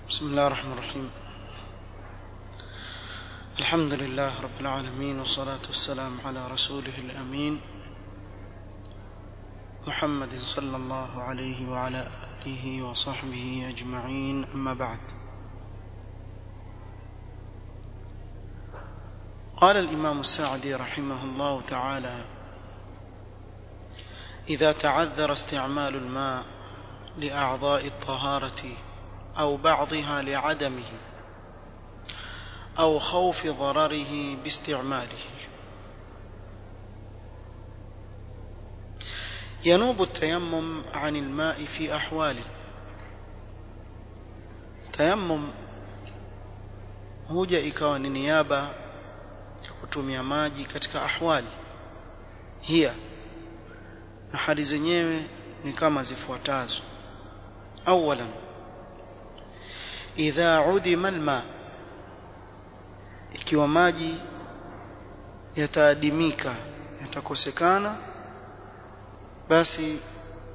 بسم الله الرحمن الرحيم الحمد لله رب العالمين والصلاة والسلام على رسوله الأمين محمد صلى الله عليه وعلى آله وصحبه أجمعين أما بعد قال الإمام السعدي رحمه الله تعالى إذا تعذر استعمال الماء لأعضاء الطهارة أو بعضها لعدمه أو خوف ضرره باستعماله ينوب التيمم عن الماء في أحوال تيمم huja ikawa ni niaba ya kutumia maji katika ahwali hiya na hali zenyewe ni kama zifuatazo awalan idha udima alma ikiwa maji yataadimika yatakosekana basi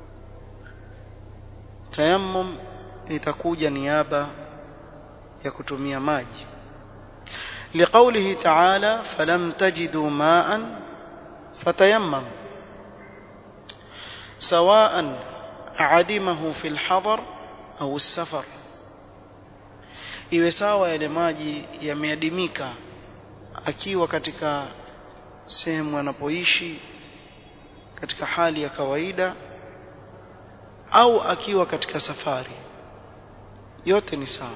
tayammum itakuja niaba ya kutumia maji لقوله تعالى فلم تجدوا ماء فتيمم سواء عدمه في الحضر أو السفر iwe sawa yale maji yameadimika akiwa katika sehemu anapoishi katika hali ya kawaida au akiwa katika safari yote ni sawa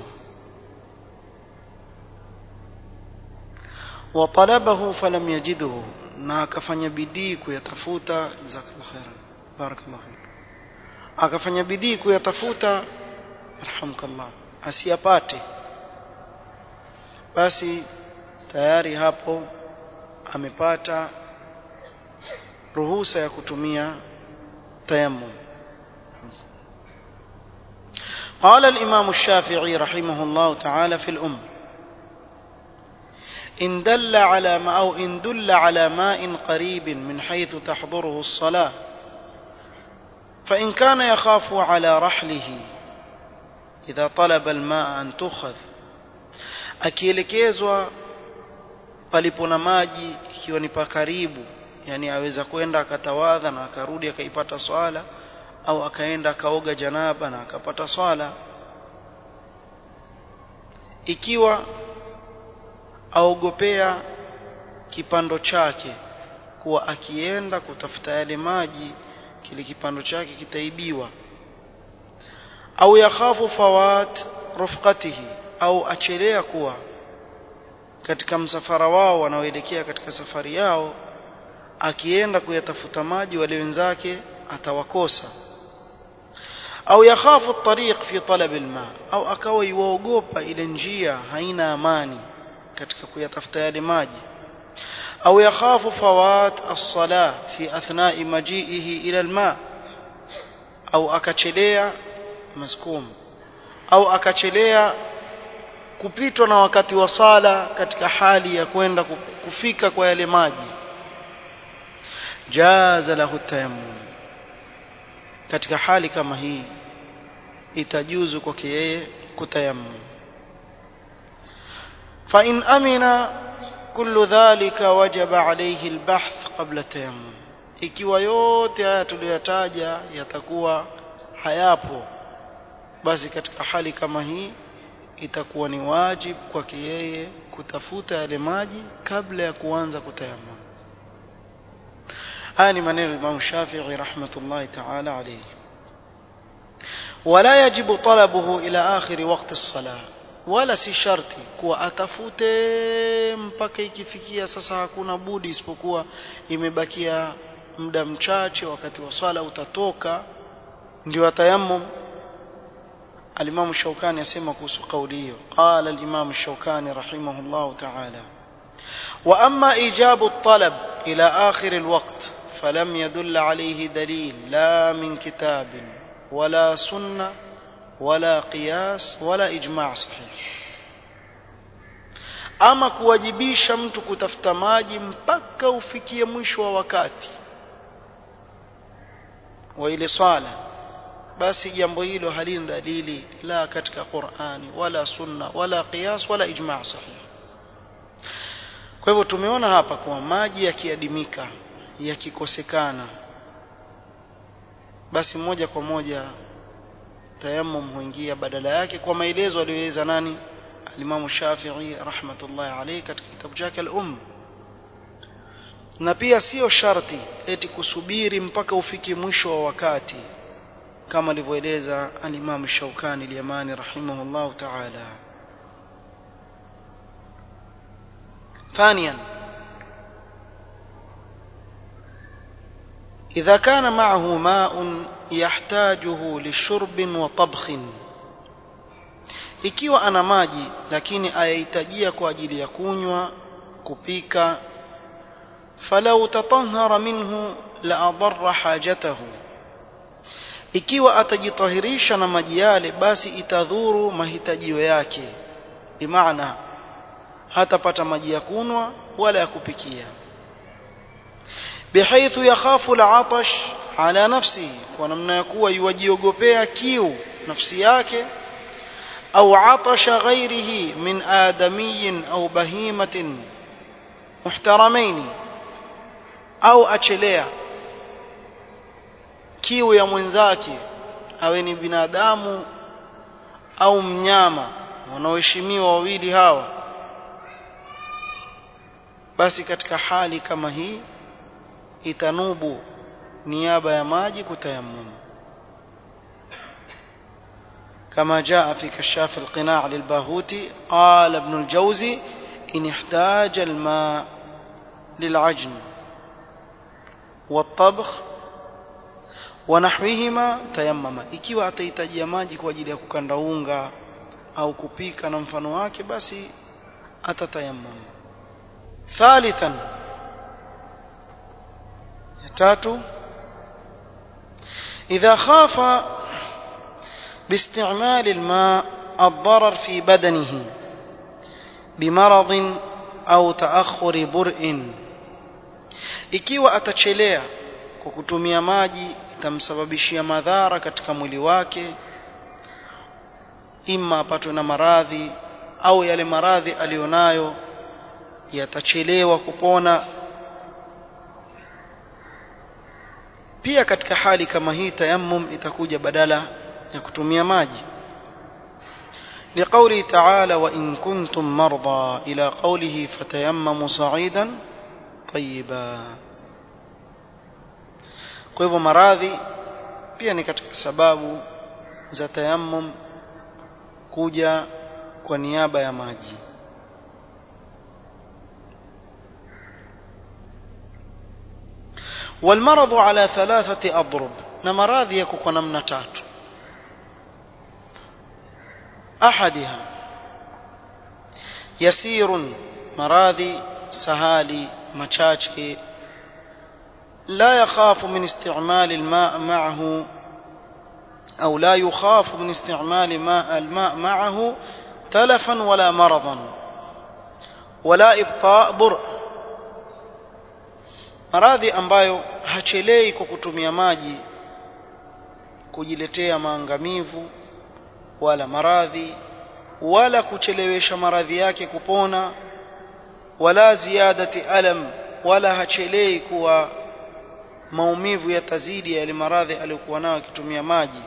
وطلبه فلم يجده na akafanya bidii kuyatafuta jazakallahu khairan barakallahu fik akafanya bidii kuyatafuta arhamkallah asiyapate basi tayari hapo amepata ruhusa ya kutumia tayammum قال الإمام الشافعي رحمه الله تعالى في الأم إن دل على ما أو إن دل على ماء قريب من حيث تحضره الصلاة فإن كان يخاف على رحله إذا طلب الماء أن تؤخذ akielekezwa palipo na maji ikiwa ni pakaribu yani aweza kwenda akatawadha na akarudi akaipata swala au akaenda akaoga janaba na akapata swala ikiwa aogopea kipando chake kuwa akienda kutafuta yale maji kile kipando chake kitaibiwa au yakhafu fawat rufqatihi au achelea kuwa katika msafara wao wanaoelekea katika safari yao akienda kuyatafuta maji wale wenzake atawakosa au yakhafu at-tariq fi talab al-ma au akawa yuogopa ile njia haina amani katika kuyatafuta yale maji au yakhafu fawat as-sala fi athna'i maji'ihi ila al-ma au akachelea maskum au akachelea kupitwa na wakati wa sala katika hali ya kwenda kufika kwa yale maji jaza lahu tayammum katika hali kama hii itajuzu kwake yeye kutayammum fa in amina kullu dhalika wajaba alayhi albahth qabla tayammum ikiwa yote haya tuliyotaja yatakuwa hayapo basi katika hali kama hii itakuwa ni wajibu kwake yeye kutafuta yale maji kabla ya kuanza kutayamam haya ni maneno ya Imam Shafi'i rahmatullahi ta'ala alayhi wala yajibu talabuhu ila akhir waqti as-salah wala si sharti kuwa atafute mpaka ikifikia sasa hakuna budi isipokuwa imebakia muda mchache wakati wa swala utatoka ndio atayammum الإمام الشوكاني يسمى كوس قوليه قال الإمام الشوكاني رحمه الله تعالى وأما إيجاب الطلب إلى آخر الوقت فلم يدل عليه دليل لا من كتاب ولا سنة ولا قياس ولا إجماع صحيح ama kuwajibisha mtu kutafuta maji mpaka ufikie mwisho wa wakati wa ile swala basi jambo hilo halina dalili la katika Qur'ani wala sunna wala qiyas wala ijma' sahih kwa hivyo tumeona hapa kuwa maji yakiadimika yakikosekana basi moja kwa moja tayammum huingia badala yake kwa maelezo aliyoeleza nani alimamu Shafi'i rahmatullahi alayhi katika kitabu chake al-Umm na pia sio sharti eti kusubiri mpaka ufike mwisho wa wakati kama alivyoeleza al-Imam Shawkani al-Yamani rahimahullah ta'ala ثانيا إذا كان معه ماء يحتاجه لشرب وطبخ ikiwa ana maji lakini ayahitajia kwa ajili ya kunywa kupika falau tatahara minhu la adarra hajatahu ikiwa atajitahirisha na maji yale basi itadhuru mahitajio yake bimaana hatapata maji ya kunwa wala ya kupikia bihaithu yakhafu al'atash ala nafsi kwa namna ya kuwa yuwajiogopea kiu nafsi yake au atasha ghairihi min adamiyin au bahimatin muhtaramaini au achelea kiu ya mwenzake awe ni binadamu au mnyama wanaoheshimiwa wawili hawa basi katika hali kama hii itanubu niaba ya maji kutayammum كما جاء في كشاف القناع للباهوتي قال ابن الجوزي إن احتاج الماء للعجن والطبخ ونحوهما تيمم ikiwa atahitajia maji kwa ajili ya kukanda unga au kupika na mfano wake basi atatayammam ثالثا tatu إذا خاف باستعمال الماء الضرر في بدنه بمرض أو تأخر برء ikiwa atachelea kwa kutumia maji itamsababishia madhara katika mwili wake ima apatwe na maradhi au yale maradhi aliyonayo yatachelewa kupona pia katika hali kama hii tayammum itakuja badala ya kutumia maji لقوله تعالى وإن كنتم مرضى إلى قوله فتيمموا صعيدا طيبا kwa hivyo maradhi pia ni katika sababu za tayammum kuja kwa niaba ya maji والمرض على ثلاثة أضرب na maradhi yako kwa namna tatu أحدها يسير مراضي سهالي مشاچه لا يخاف من استعمال الماء معه أو لا يخاف من استعمال ماء الماء معه تلفا ولا مرضا ولا إبطاء برء maradhi ambayo hachelei kwa kutumia maji kujiletea maangamivu wala maradhi wala kuchelewesha maradhi yake kupona wala ziadati alam wala hachelei kuwa maumivu yatazidi yale maradhi aliyokuwa nayo akitumia maji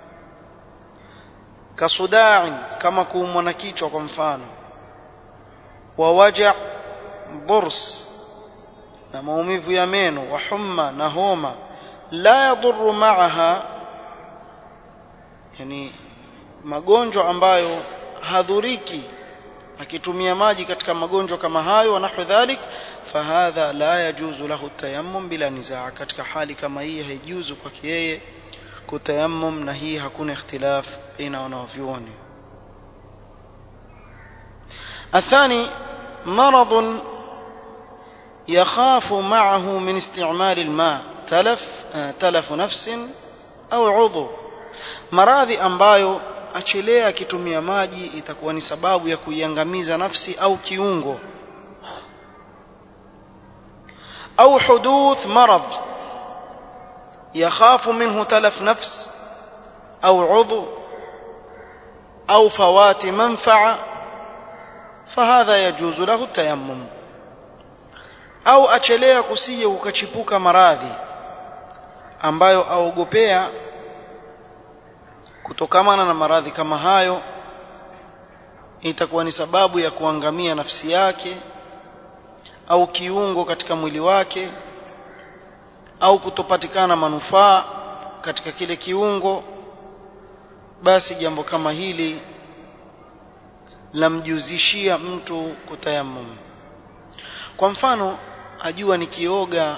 kasudai kama kuumwa na kichwa kwa mfano wa waja dhurs na maumivu ya meno wa humma na homa la yadhuru maaha yani magonjwa ambayo hadhuriki akitumia maji katika magonjwa kama hayo wa nahwu dhalik fahadha la yajuzu lahu tayammum bila nizaa katika hali kama hii haijuzu kwake yeye kutayammum na hii hakuna ikhtilaf baina wanavyuoni الثاني مرض يخاف معه من استعمال الماء تلف تلف نفس أو عضو maradhi ambayo achelea akitumia maji itakuwa ni sababu ya kuiangamiza nafsi au kiungo au huduth marad yakhafu minhu talaf nafs au udhu au fawati manfaa fahadha yajuzu lahu tayammum au achelea kusije kukachipuka maradhi ambayo aogopea kutokamana na maradhi kama hayo itakuwa ni sababu ya kuangamia nafsi yake au kiungo katika mwili wake au kutopatikana manufaa katika kile kiungo basi jambo kama hili lamjuzishia mtu kutayammum kwa mfano ajua nikioga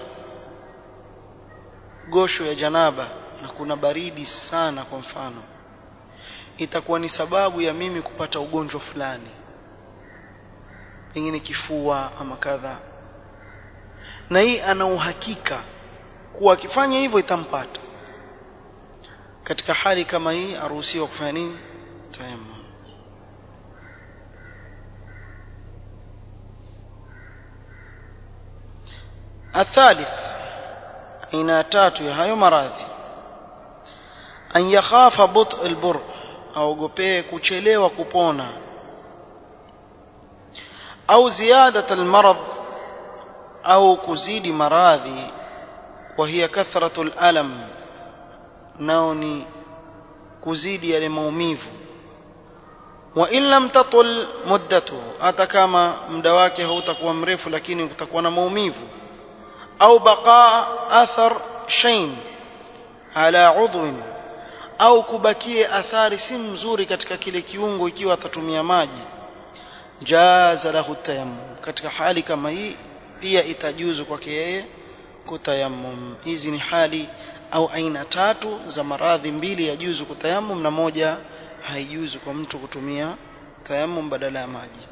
gosho ya janaba na kuna baridi sana kwa mfano itakuwa ni sababu ya mimi kupata ugonjwa fulani pengine kifua ama kadha na hii ana uhakika kuwa akifanya hivyo itampata katika hali kama hii aruhusiwa kufanya nini tayammum الثالث aina tatu ya hayo maradhi an yakhafa but albur aogopee kuchelewa kupona au ziyadat almarad au kuzidi maradhi wa hiya kathratu alalam nao ni kuzidi yale maumivu wa in lam tatul muddatuhu hata kama muda wake hautakuwa mrefu lakini kutakuwa na maumivu au baqa athar shayn ala udhwin au kubakie athari si mzuri katika kile kiungo ikiwa atatumia maji jaza lahu tayammum katika hali kama hii pia itajuzu kwake yeye kutayammum hizi ni hali au aina tatu za maradhi mbili ya juzu kutayammum na moja haijuzu kwa mtu kutumia tayammum badala ya maji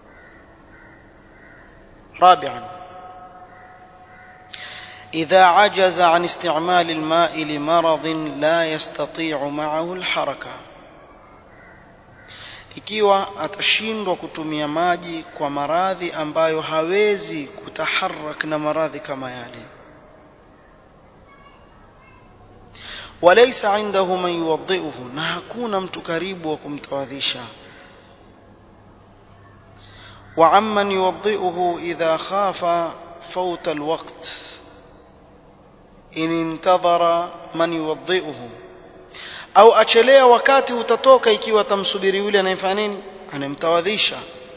رابعا إذا عجز عن استعمال الماء لمرض لا يستطيع معه الحركة ikiwa atashindwa kutumia maji kwa maradhi ambayo hawezi kutaharak na maradhi kama yale walaysa indahu man yuwadhi'uhu na hakuna mtu karibu wa kumtawadhisha wa amman yuwadhi'uhu idha khafa fawta alwaqt in intadhara man yuwadhi'uhu au achelea wakati utatoka ikiwa tamsubiri yule anayefanya nini anayemtawadhisha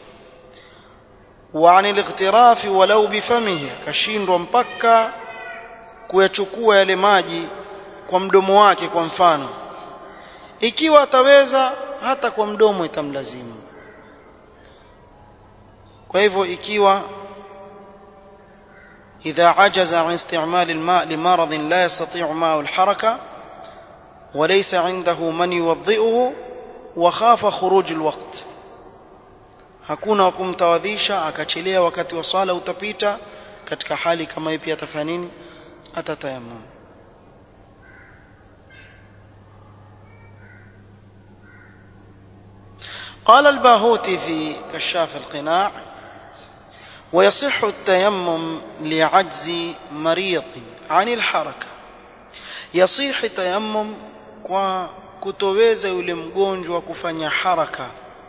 wa anil ightirafi walau bifamihi akashindwa mpaka kuyachukua yale maji kwa mdomo wake kwa mfano ikiwa ataweza hata kwa mdomo itamlazimu kwa hivyo ikiwa إذا عجز عن استعمال الماء لمرض لا يستطيع معه الحركة وليس عنده من يوضئه وخاف خروج الوقت hakuna wa kumtawadhisha akachelea wakati wa swala utapita katika hali kama hii pia atafanya nini atatayamam قال الباهوتي في كشاف القناع ويصح التيمم لعجز مريض عن الحركة يصح تيمم kwa kutoweza yule mgonjwa kufanya haraka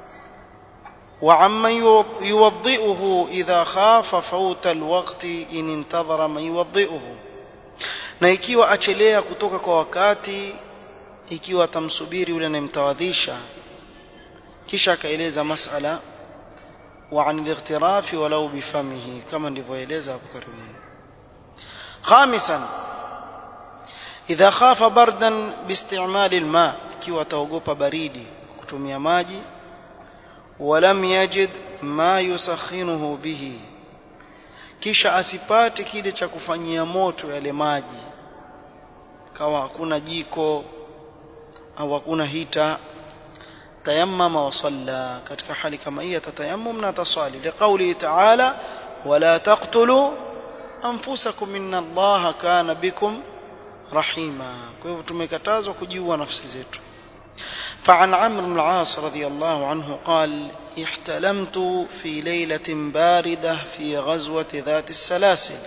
وعمن يوضئه إذا خاف فوت الوقت إن انتظر من يوضئه na ikiwa achelea kutoka kwa wakati ikiwa atamsubiri yule anayemtawadhisha kisha akaeleza masala وعن الاغتراف ولو بفمه كما ndivyoeleza hapo karibuni خامسا إذا خاف بردا باستعمال الماء ikiwa ataogopa baridi kutumia maji ولم يجد ما يسخنه به kisha asipate kile cha kufanyia moto yale maji kawa hakuna jiko au hakuna hita tayammama wa salla katika hali kama hii atatayammum na atasali liqauli ta'ala wala taqtulu anfusakum inna allaha kana bikum rahima kwa hivyo tumekatazwa kujiua nafsi zetu فعن عمرو بن العاص رضي الله عنه قال احتلمت في ليلة باردة في غزوة ذات السلاسل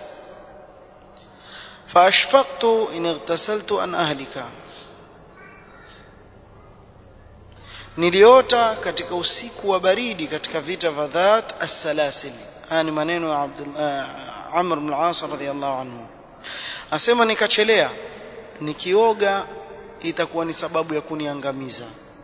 فأشفقت إن اغتسلت أن أهلك niliota katika usiku wa baridi katika vita vya Dhat as-Salasil haya ni maneno ya Abdul uh, Amr ibn al-As radhiyallahu anhu asema nikachelea nikioga itakuwa ni sababu ya kuniangamiza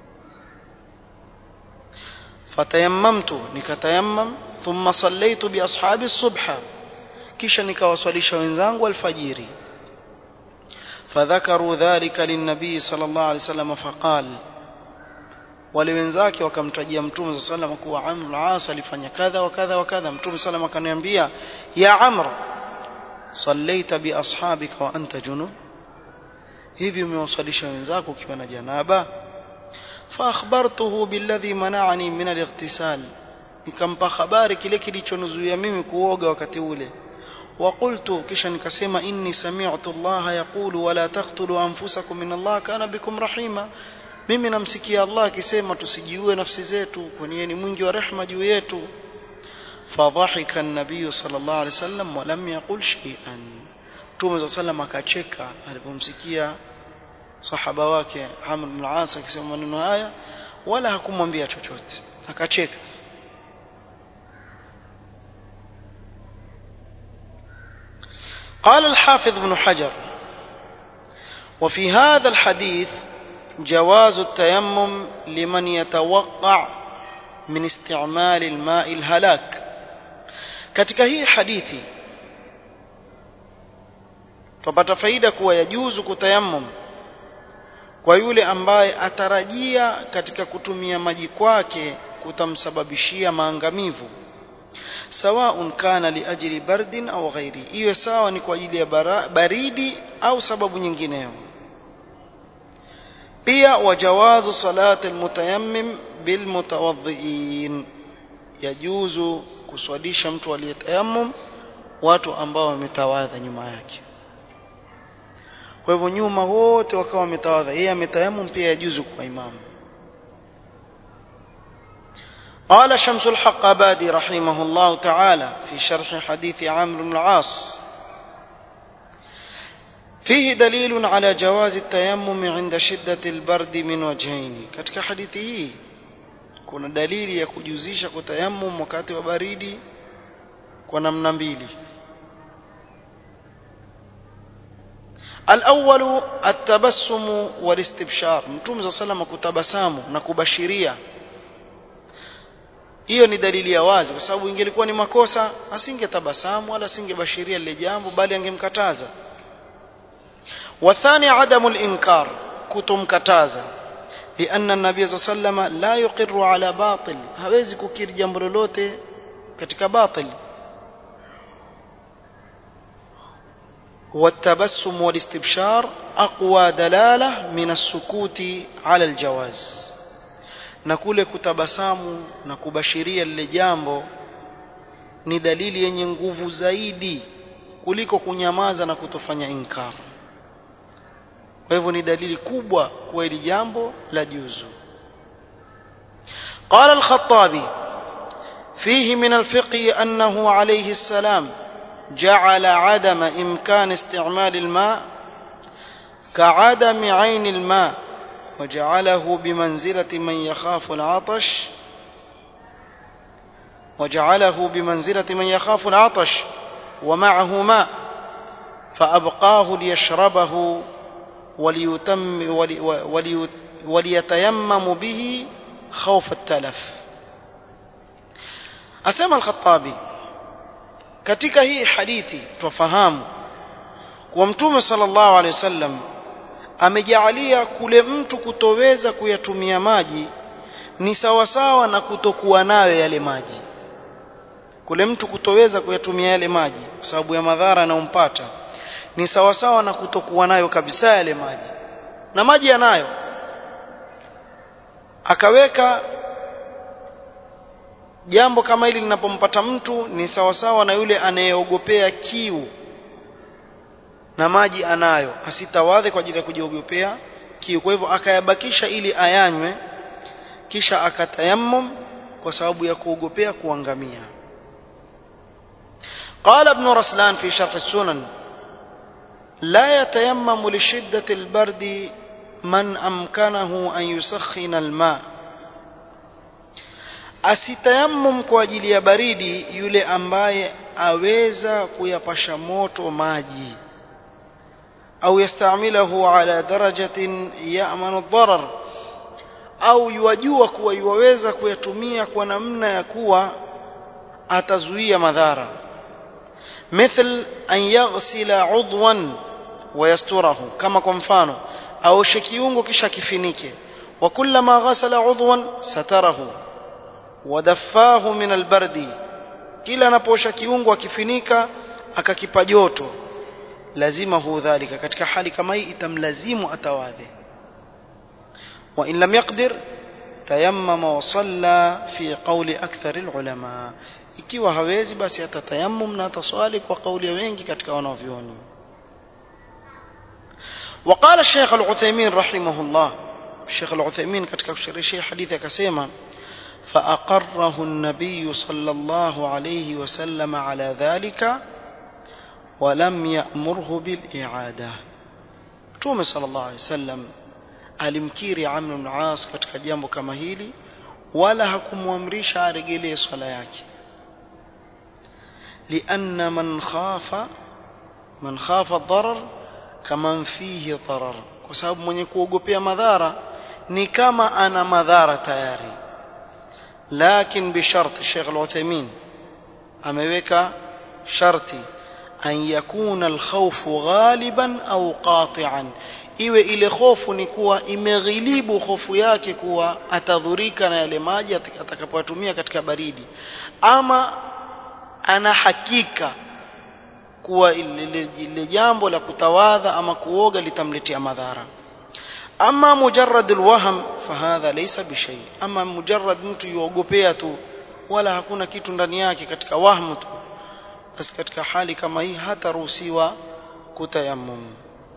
fatayammamtu nikatayammam thumma sallaitu bi ashabi subha kisha nikawaswalisha wenzangu alfajiri fadhakaru dhalika linnabii sallallahu alaihi wasallam faqal wale wenzake wakamtajia mtume sallallahu alaihi wasallam kuwa Amr al-As alifanya kadha wa kadha wa kadha mtume sallallahu akaniambia ya Amr sallaita bi ashabika wa anta junub hivi umewasalisha wenzako ukiwa na janaba fa akhbartuhu billadhi mana'ani min al-ightisal nikampa habari kile kilichonizuia mimi kuoga wakati ule وقلت kisha nikasema inni sami'tu Allah yaqulu wala taqtulu anfusakum inna Allah kana bikum rahima mimi namsikia Allah akisema tusijiue nafsi zetu kwani yeye ni mwingi wa rehema juu yetu fadhahika an-nabiy sallallahu alaihi wasallam wa lam yaqul shay'an Mtume صلى الله akacheka alipomsikia sahaba wake Amr bin al-As akisema maneno haya wala hakumwambia chochote akacheka قال الحافظ ابن حجر وفي هذا الحديث جواز التيمم لمن يتوقع من استعمال الماء الهلاك katika hii hadithi tupata faida kuwa yajuzu kutayammum kwa yule ambaye atarajia katika kutumia maji kwake kutamsababishia maangamivu sawaun kana liajli bardin au ghairi iwe sawa ni kwa ajili ya baridi au sababu nyingineyo pia wajawazu salati almutayammim bilmutawadhiin yajuzu kuswalisha mtu aliyetayammum watu ambao wametawadha nyuma yake kwa hivyo nyuma wote wakawa wametawadha yeye ametayammum pia yajuzu kwa imamu قال شمس الحق أبادي رحمه الله تعالى في شرح حديث عامر بن العاص فيه دليل على جواز التيمم عند شدة البرد من وجهين katika hadithi hii kuna dalili ya kujuzisha kutayammum wakati wa baridi kwa namna mbili الأول التبسم والاستبشار متوم صلى الله عليه وسلم kutabasamu na kubashiria hiyo ni dalili ya wazi kwa sababu ingelikuwa ni makosa asingetabasamu wala asingebashiria lile jambo bali angemkataza wathani adamu al-inkar kutomkataza لأن النبي صلى الله عليه وسلم لا يقر على باطل hawezi kukiri jambo lolote katika batil والتبسم والاستبشار أقوى دلالة من السكوت على الجواز na kule kutabasamu na kubashiria lile jambo ni dalili yenye nguvu zaidi kuliko kunyamaza na kutofanya inkar kwa hivyo ni dalili kubwa kwa hili jambo la juzu قال الخطابي فيه من الفقه أنه عليه السلام جعل عدم إمكان استعمال الماء كعدم عين الماء وجعله بمنزلة من يخاف العطش وجعله بمنزلة من يخاف العطش ومعه ماء فأبقاه ليشربه وليتم ولي ولي وليتيمم به خوف التلف أسمى الخطابي katika hii hadithi twafahamu kuwa mtume sallallahu alaihi wasallam amejaalia kule mtu kutoweza kuyatumia maji ni sawasawa na kutokuwa nayo yale maji kule mtu kutoweza kuyatumia yale maji kwa sababu ya madhara yanayompata ni sawasawa na kutokuwa nayo kabisa yale maji na maji yanayo akaweka jambo kama hili linapompata mtu ni sawasawa na yule anayeogopea kiu na maji anayo asitawadhe kwa ajili ya kujiogopea kiu kwa hivyo akayabakisha ili ayanywe kisha akatayammum kwa sababu ya kuogopea kuangamia قال ابن رسلان في شرح السنن لا يتيمم لشدة البرد من أمكنه أن يسخن الماء asitayammum kwa ajili ya baridi yule ambaye aweza kuyapasha moto maji au yastamilahu ala darajatin ya'manu dharar au yuwajua kuwa yuwaweza kuyatumia kwa namna ya kuwa atazuia madhara مثل أن يغسل عضوا ويستره كما kwa mfano aoshe kiungo kisha kifinike وكلما غسل عضوا ستره ودفاه من البرد kila anapoosha kiungo akifinika akakipa joto lazima hu dhalika katika hali kama hii itamlazimu atawadhe wa in lam yaqdir tayammama wa salla fi qawli akthar alulama ikiwa hawezi basi atatayammum na ataswali kwa kauli ya wengi katika wanavyuoni وقال الشيخ العثيمين رحمه الله الشيخ العثيمين katika kusherehesha hadithi akasema فأقره النبي صلى الله عليه وسلم على ذلك ولم يأمره بالإعادة Mtume صلى الله عليه وسلم alimkiri Amr ibn As katika jambo kama hili wala hakumwamrisha aregelee swala yake لأن من خاف من خاف الضرر كمن فيه ضرر kwa sababu mwenye kuogopea madhara ni kama ana madhara tayari lakin bisharti Sheikh Al-Uthaymeen ameweka sharti an yakuna al-khawfu ghaliban au qati'an iwe ile hofu ni kuwa imeghilibu hofu yake kuwa atadhurika na yale maji atakapoyatumia katika baridi ama ana hakika kuwa ile jambo la kutawadha ama kuoga litamletea madhara ama mujarrad alwahm fahadha laysa bishay ama mujarrad mtu yuogopea tu wala hakuna kitu ndani yake katika wahmu tu basi katika hali kama hii hataruhusiwa kutayammum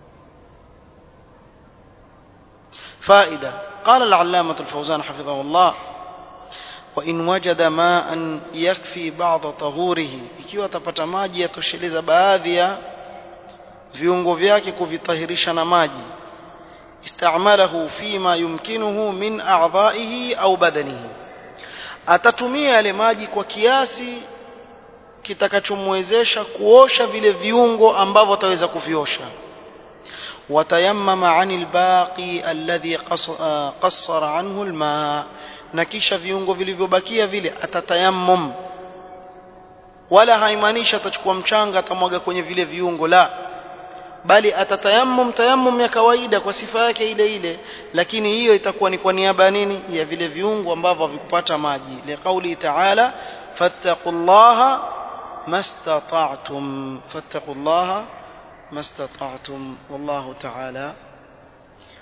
فائدة قال العلامة الفوزان حفظه الله وإن وجد ماء يكفي بعض طهوره ikiwa atapata maji yatosheleza baadhi ya viungo vyake kuvitahirisha na maji istamalahu fima yumkinuhu min a'dha'ihi au badanihi atatumia yale maji kwa kiasi kitakachomwezesha kuosha vile viungo ambavyo ataweza kuviosha وتيمم عن الباقي الذي قصر عنه الماء na kisha viungo vilivyobakia vile atatayammum wala haimaanishi atachukua mchanga atamwaga kwenye vile viungo la bali atatayammum tayammum ya kawaida kwa sifa yake ile ile lakini hiyo itakuwa ni kwa niaba ya nini ya vile viungo ambavyo havikupata maji liqauli ta'ala fattaqullaha mastata'tum fattaqullaha ما استطعتم والله تعالى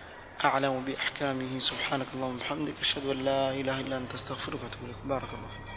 أعلم بأحكامه سبحانك اللهم وبحمدك أشهد أن لا إله إلا أنت استغفرك وأتوب إليك بارك الله فيك